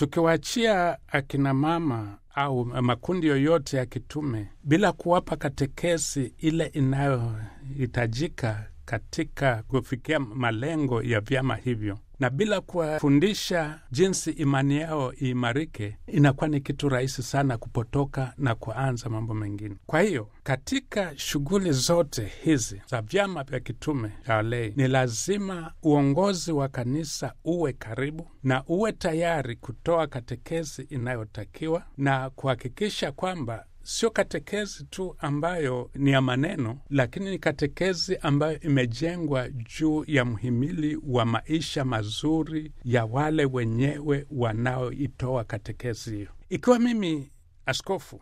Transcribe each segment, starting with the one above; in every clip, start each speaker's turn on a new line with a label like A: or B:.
A: tukiwaachia akina mama au makundi yoyote ya kitume bila kuwapa katekesi ile inayohitajika katika kufikia malengo ya vyama hivyo na bila kuwafundisha jinsi imani yao iimarike, inakuwa ni kitu rahisi sana kupotoka na kuanza mambo mengine. Kwa hiyo katika shughuli zote hizi za vyama vya kitume ya walei, ni lazima uongozi wa kanisa uwe karibu na uwe tayari kutoa katekesi inayotakiwa na kuhakikisha kwamba sio katekezi tu ambayo ni ya maneno, lakini ni katekezi ambayo imejengwa juu ya mhimili wa maisha mazuri ya wale wenyewe wanaoitoa katekezi hiyo. Ikiwa mimi askofu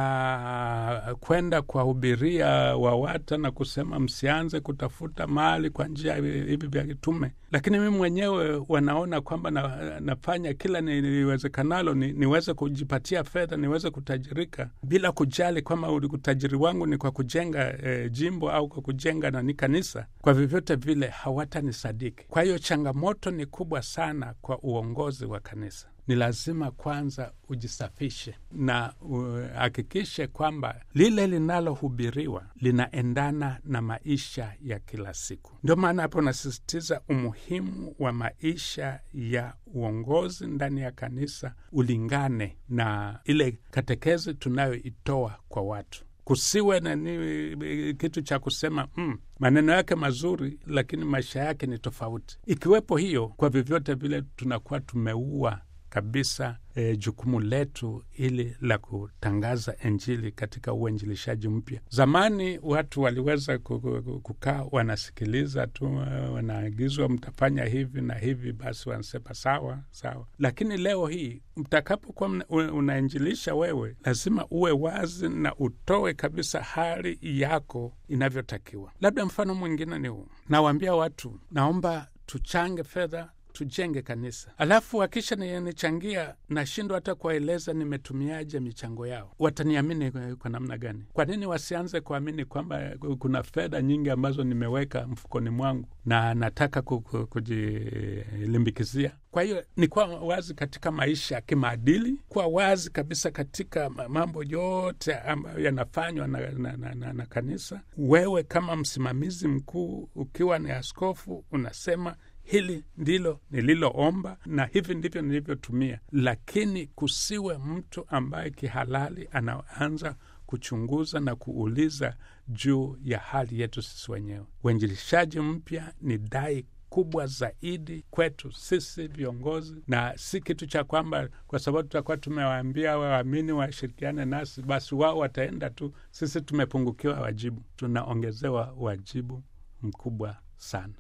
A: na kwenda kuwahubiria WAWATA na kusema msianze kutafuta mali kwa njia hivi vya kitume, lakini mimi mwenyewe wanaona kwamba na, nafanya kila niwezekanalo ni, niweze kujipatia fedha niweze kutajirika bila kujali kwamba utajiri wangu ni kwa kujenga eh, jimbo au kwa kujenga nani kanisa. Kwa vyovyote vile hawatanisadiki. Kwa hiyo changamoto ni kubwa sana kwa uongozi wa kanisa ni lazima kwanza ujisafishe na uhakikishe kwamba lile linalohubiriwa linaendana na maisha ya kila siku. Ndio maana hapo nasisitiza umuhimu wa maisha ya uongozi ndani ya kanisa ulingane na ile katekezi tunayoitoa kwa watu kusiwe na ni kitu cha kusema mm, maneno yake mazuri, lakini maisha yake ni tofauti. Ikiwepo hiyo, kwa vyovyote vile tunakuwa tumeua kabisa e, jukumu letu ili la kutangaza Injili katika uinjilishaji mpya. Zamani watu waliweza kukaa wanasikiliza tu, wanaagizwa mtafanya hivi na hivi, basi wanasema sawa sawa. Lakini leo hii mtakapokuwa unainjilisha wewe, lazima uwe wazi na utoe kabisa hali yako inavyotakiwa. Labda mfano mwingine ni huu, nawaambia watu, naomba tuchange fedha tujenge kanisa, alafu wakisha nichangia, nashindwa hata kuwaeleza nimetumiaje michango yao. Wataniamini kwa namna gani? Kwa nini wasianze kuamini kwamba kuna fedha nyingi ambazo nimeweka mfukoni mwangu na nataka kujilimbikizia? Kwa hiyo ni kuwa wazi katika maisha ya kimaadili, kuwa wazi kabisa katika mambo yote ambayo yanafanywa na, na, na, na, na kanisa. Wewe kama msimamizi mkuu, ukiwa ni askofu, unasema hili ndilo nililoomba na hivi ndivyo nilivyotumia, lakini kusiwe mtu ambaye kihalali anaanza kuchunguza na kuuliza juu ya hali yetu sisi wenyewe. Uinjilishaji mpya ni dai kubwa zaidi kwetu sisi viongozi, na si kitu cha kwamba kwa sababu tutakuwa tumewaambia waamini washirikiane nasi, basi wao wataenda tu. Sisi tumepungukiwa wajibu, tunaongezewa wajibu mkubwa sana.